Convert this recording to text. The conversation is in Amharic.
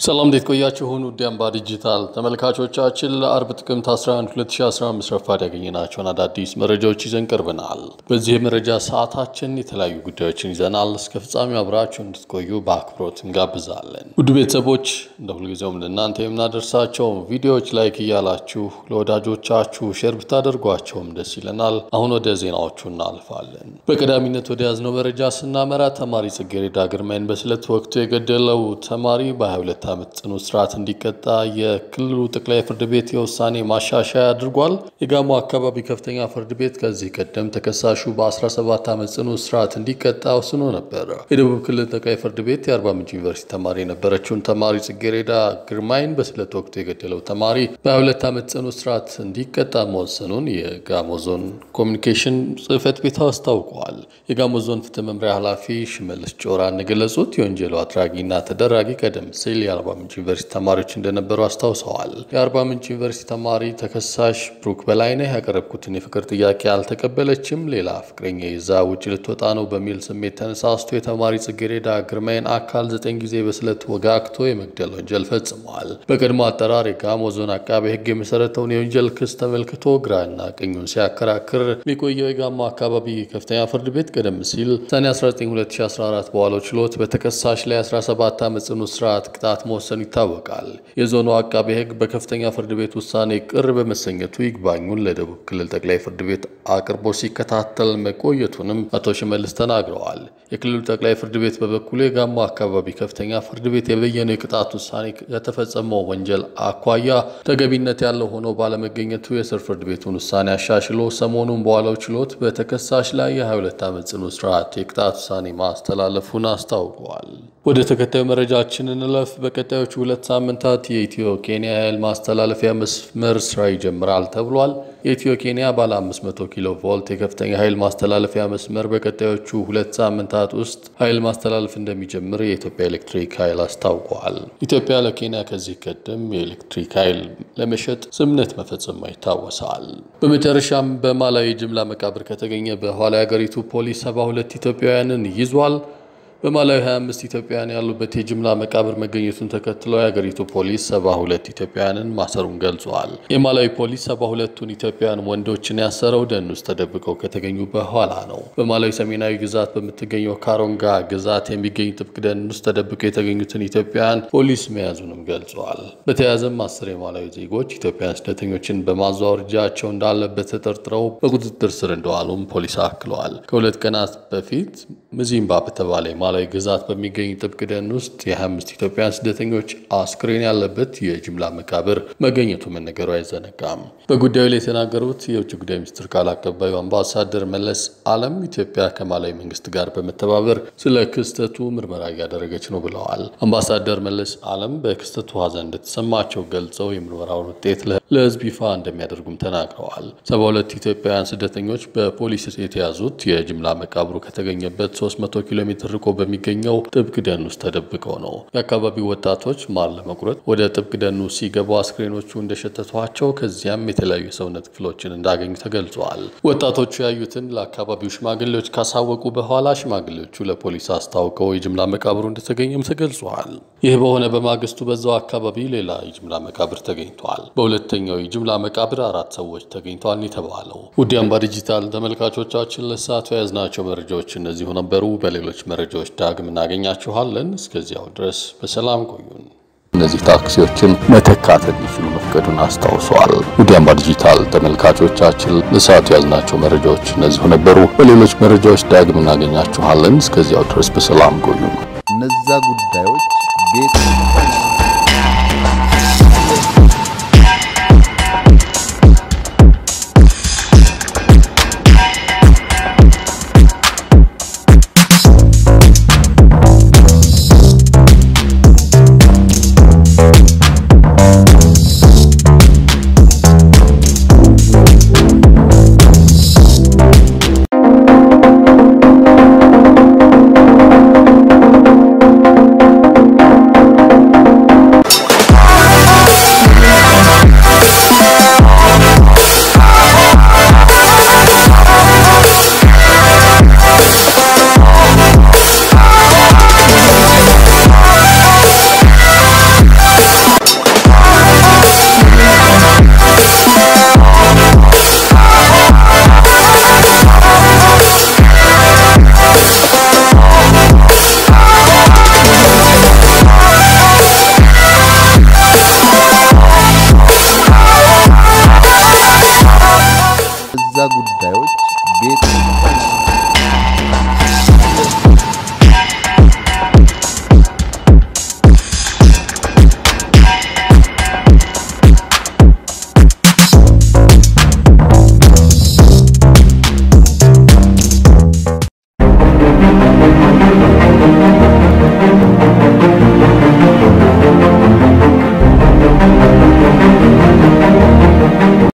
ሰላም እንዴት ቆያችሁን? ውድ አምባ ዲጂታል ተመልካቾቻችን ለአርብ ጥቅምት 11 2015 ረፋድ ያገኘናቸውን አዳዲስ መረጃዎች ይዘን ቀርበናል። በዚህ የመረጃ ሰዓታችን የተለያዩ ጉዳዮችን ይዘናል። እስከ ፍጻሜው አብራችሁ እንድትቆዩ በአክብሮት እንጋብዛለን። ውድ ቤተሰቦች እንደ ሁልጊዜውም ለእናንተ የምናደርሳቸው ቪዲዮዎች ላይክ እያላችሁ ለወዳጆቻችሁ ሼር ብታደርጓቸውም ደስ ይለናል። አሁን ወደ ዜናዎቹ እናልፋለን። በቀዳሚነት ወደ ያዝነው መረጃ ስናመራ ተማሪ ጽጌረዳ ግርማይን በስለት ወቅቱ የገደለው ተማሪ በ22 ዓመት ጽኑ እስራት እንዲቀጣ የክልሉ ጠቅላይ ፍርድ ቤት የውሳኔ ማሻሻያ አድርጓል። የጋሞ አካባቢ ከፍተኛ ፍርድ ቤት ከዚህ ቀደም ተከሳሹ በ17 ዓመት ጽኑ እስራት እንዲቀጣ ወስኖ ነበር። የደቡብ ክልል ጠቅላይ ፍርድ ቤት የአርባ ምንጭ ዩኒቨርሲቲ ተማሪ የነበረችውን ተማሪ ጽጌረዳ ግርማይን በስለት ወቅቱ የገደለው ተማሪ በ22 ዓመት ጽኑ እስራት እንዲቀጣ መወሰኑን የጋሞ ዞን ኮሚኒኬሽን ጽሕፈት ቤት አስታውቀዋል። የጋሞ ዞን ፍትህ መምሪያ ኃላፊ ሽመልስ ጮራ እንደገለጹት የወንጀሉ አድራጊና ተደራጊ ቀደም ሲል የአርባ ምንጭ ዩኒቨርሲቲ ተማሪዎች እንደነበሩ አስታውሰዋል። የአርባ ምንጭ ዩኒቨርሲቲ ተማሪ ተከሳሽ ብሩክ በላይነህ ያቀረብኩትን የፍቅር ጥያቄ አልተቀበለችም፣ ሌላ ፍቅረኛ ይዛ ውጭ ልትወጣ ነው በሚል ስሜት ተነሳስቶ የተማሪ ጽጌረዳ ግርማይን አካል ዘጠኝ ጊዜ በስለት ወጋግቶ የመግደል ወንጀል ፈጽመዋል። በቀድሞ አጠራር የጋሞ ዞን አቃቤ ሕግ የመሰረተውን የወንጀል ክስ ተመልክቶ ግራና ቀኙን ሲያከራክር የቆየው የጋሞ አካባቢ ከፍተኛ ፍርድ ቤት ቀደም ሲል ሰኔ 19 2014 በዋለው ችሎት በተከሳሽ ላይ 17 ዓመት ጽኑ እስራት ቅጣት መወሰኑ ይታወቃል። የዞኑ አቃቤ ሕግ በከፍተኛ ፍርድ ቤት ውሳኔ ቅር በመሰኘቱ ይግባኙን ለደቡብ ክልል ጠቅላይ ፍርድ ቤት አቅርቦ ሲከታተል መቆየቱንም አቶ ሽመልስ ተናግረዋል። የክልሉ ጠቅላይ ፍርድ ቤት በበኩሉ የጋሞ አካባቢ ከፍተኛ ፍርድ ቤት የበየነው የቅጣት ውሳኔ ከተፈጸመው ወንጀል አኳያ ተገቢነት ያለው ሆኖ ባለመገኘቱ የስር ፍርድ ቤቱን ውሳኔ አሻሽሎ ሰሞኑን በዋለው ችሎት በተከሳሽ ላይ የ22 ዓመት ጽኑ እስራት የቅጣት ውሳኔ ማስተላለፉን አስታውቀዋል። ወደ ተከታዩ መረጃችን እንለፍ። በቀጣዮቹ ሁለት ሳምንታት የኢትዮ ኬንያ ኃይል ማስተላለፊያ መስመር ስራ ይጀምራል ተብሏል። የኢትዮ ኬንያ ባለ 500 ኪሎ ቮልት የከፍተኛ ኃይል ማስተላለፊያ መስመር በቀጣዮቹ ሁለት ሳምንታት ውስጥ ኃይል ማስተላለፍ እንደሚጀምር የኢትዮጵያ ኤሌክትሪክ ኃይል አስታውቋል። ኢትዮጵያ ለኬንያ ከዚህ ቀደም የኤሌክትሪክ ኃይል ለመሸጥ ስምምነት መፈጸሟ ይታወሳል። በመጨረሻም በማላዊ ጅምላ መቃብር ከተገኘ በኋላ የሀገሪቱ ፖሊስ 72 ኢትዮጵያውያንን ይዟል። በማላዊ 25 ኢትዮጵያውያን ያሉበት የጅምላ መቃብር መገኘቱን ተከትለው የሀገሪቱ ፖሊስ 72 ኢትዮጵያውያንን ማሰሩን ገልጿል። የማላዊ ፖሊስ 72ቱን ኢትዮጵያውያን ወንዶችን ያሰረው ደን ውስጥ ተደብቀው ከተገኙ በኋላ ነው። በማላዊ ሰሜናዊ ግዛት በምትገኘው ካሮንጋ ግዛት የሚገኝ ጥብቅ ደን ውስጥ ተደብቀው የተገኙትን ኢትዮጵያውያን ፖሊስ መያዙንም ገልጿል። በተያያዘም አስር የማላዊ ዜጎች ኢትዮጵያውያን ስደተኞችን በማዘዋወር እጃቸው እንዳለበት ተጠርጥረው በቁጥጥር ስር እንደዋሉም ፖሊስ አክለዋል። ከሁለት ቀናት በፊት ምዚምባ በተባለ ማላዊ ግዛት በሚገኝ ጥብቅ ደን ውስጥ የ25 ኢትዮጵያውያን ስደተኞች አስክሬን ያለበት የጅምላ መቃብር መገኘቱ መነገሩ አይዘነጋም። በጉዳዩ ላይ የተናገሩት የውጭ ጉዳይ ሚኒስትር ቃል አቀባዩ አምባሳደር መለስ አለም ኢትዮጵያ ከማላዊ መንግስት ጋር በመተባበር ስለ ክስተቱ ምርመራ እያደረገች ነው ብለዋል። አምባሳደር መለስ አለም በክስተቱ ሀዘን እንደተሰማቸው ገልጸው የምርመራውን ውጤት ለሕዝብ ይፋ እንደሚያደርጉም ተናግረዋል። 72 ኢትዮጵያውያን ስደተኞች በፖሊስ የተያዙት የጅምላ መቃብሩ ከተገኘበት 300 ኪሎ ሜትር ርቆ በሚገኘው ጥብቅ ደን ውስጥ ተደብቀው ነው። የአካባቢው ወጣቶች ማር ለመቁረጥ ወደ ጥብቅ ደኑ ሲገቡ አስክሬኖቹ እንደሸተቷቸው ከዚያም የተለያዩ የሰውነት ክፍሎችን እንዳገኙ ተገልጿል። ወጣቶቹ ያዩትን ለአካባቢው ሽማግሌዎች ካሳወቁ በኋላ ሽማግሌዎቹ ለፖሊስ አስታውቀው የጅምላ መቃብሩ እንደተገኘም ተገልጿል። ይህ በሆነ በማግስቱ በዛው አካባቢ ሌላ የጅምላ መቃብር ተገኝቷል። በሁለተኛው የጅምላ መቃብር አራት ሰዎች ተገኝተዋል የተባለው። ውድ አምባ ዲጂታል ተመልካቾቻችን ለሰዓቱ የያዝናቸው መረጃዎች እነዚሁ ነበሩ። በሌሎች መረጃዎች ዳግም እናገኛችኋለን። እስከዚያው ድረስ በሰላም ቆዩን። እነዚህ ታክሲዎችን መተካት እንዲችሉ መፍቀዱን አስታውሰዋል። ውድ አምባ ዲጂታል ተመልካቾቻችን ለሰዓቱ የያዝናቸው መረጃዎች እነዚሁ ነበሩ። በሌሎች መረጃዎች ዳግም እናገኛችኋለን። እስከዚያው ድረስ በሰላም ቆዩን። እነዛ ጉዳዮች ቤት እዛ ጉዳዮች ቤት